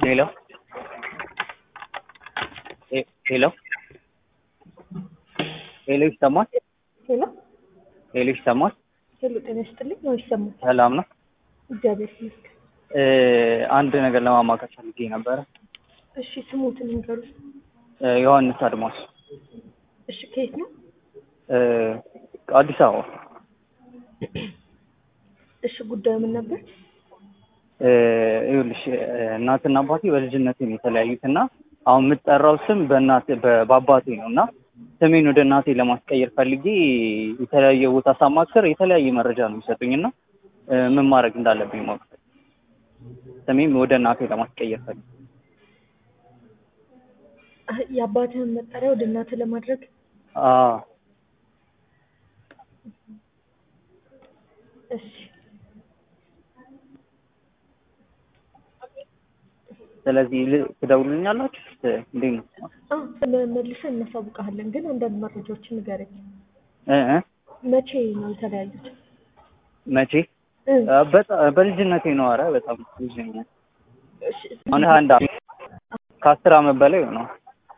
ሄሎ ሄሎ ሄሎ ይሰማል? ሄሎ ሄሎ ይሰማል? ሄሎ፣ ጤና ይስጥልኝ። ነው ይሰማል? ሰላም ነው። እግዚአብሔር ይመስገን። እ አንድ ነገር ለማማከር ፈልጌ ነበረ። እሺ፣ ስሙትን ንገሩ። እ ዮሐንስ አድማስ እሺ፣ ከየት ነው? እ አዲስ አበባ። እሺ፣ ጉዳዩ ምን ነበር? እ ይኸውልሽ እናትና አባቴ በልጅነቴ ነው የተለያዩት እና አሁን የምጠራው ስም በእናቴ በ- በአባቴ ነው እና ስሜን ወደ እናቴ ለማስቀየር ፈልጌ የተለያየ ቦታ ሳማክር የተለያየ መረጃ ነው የሚሰጡኝ እና እ ምን ማድረግ እንዳለብኝ ማወቅ ስሜን ወደ እናቴ ለማስቀየር ፈልጌ አህ፣ የአባትህን መጠሪያ ወደ እናትህ ለማድረግ አዎ እሺ፣ ስለዚህ ል- ትደውሉልኛላችሁ እ እንዴት ነው አዎ፣ መ- መልሰን እናሳውቅሃለን። ግን አንዳንድ መረጃዎችን ንገረኝ። እ እ መቼ ነው የተለያዩት? መቼ እ፣ እ በጣም በልጅነቴ ነው ኧረ በጣም ልጅ ነኝ እሺ፣ አሁን አንድ አመት ከአስር አመት በላይ ነው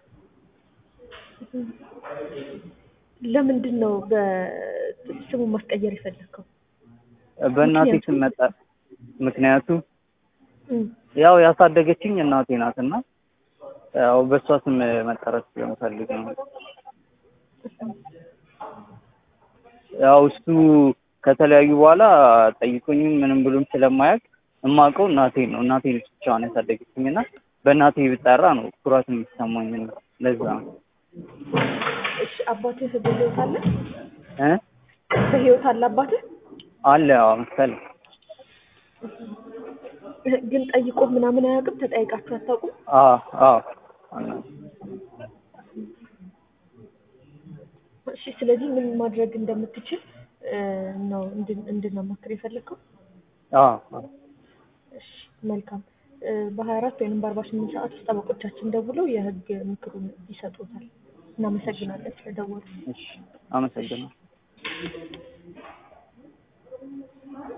ለምንድን ነው በስሙ ማስቀየር የፈለግከው? በእናቴ ምክንያቱ? ስም መጣ ምክንያቱ እ፣ ያው ያሳደገችኝ እናቴ ናት እና ያው በእሷ ስም መጠራት ስለምፈልግ ነው ያው እሱ ከተለያዩ በኋላ ጠይቆኝም ምንም ብሎም ስለማያውቅ የማውቀው እናቴ ነው እናቴ ነች ብቻዋን ያሳደገችኝ እና በእናቴ ብጠራ ነው ኩራት የሚሰማኝ እና ለዛ ነው እሺ፣ አባትህ በህይወት አለ? እ በህይወት አለ አባትህ? አለ ያው መሰለኝ ግን ጠይቆ ምናምን አያውቅም? ተጠይቃችሁ አታውቁም? አዎ አዎ እሺ፣ ስለዚህ ምን ማድረግ እንደምትችል እ፣ ነው እንድን- እንድናማክር የፈለግከው? አዎ አዎ እሺ፣ መልካም እ፣ በሀያ አራት ወይም በአርባ ስምንት ሰዓት ውስጥ ጠበቆቻችን ደውለው የህግ ምክሩን ይሰጡታል። እናመሰግናለን ስለደወሉ። እሺ አመሰግናለሁ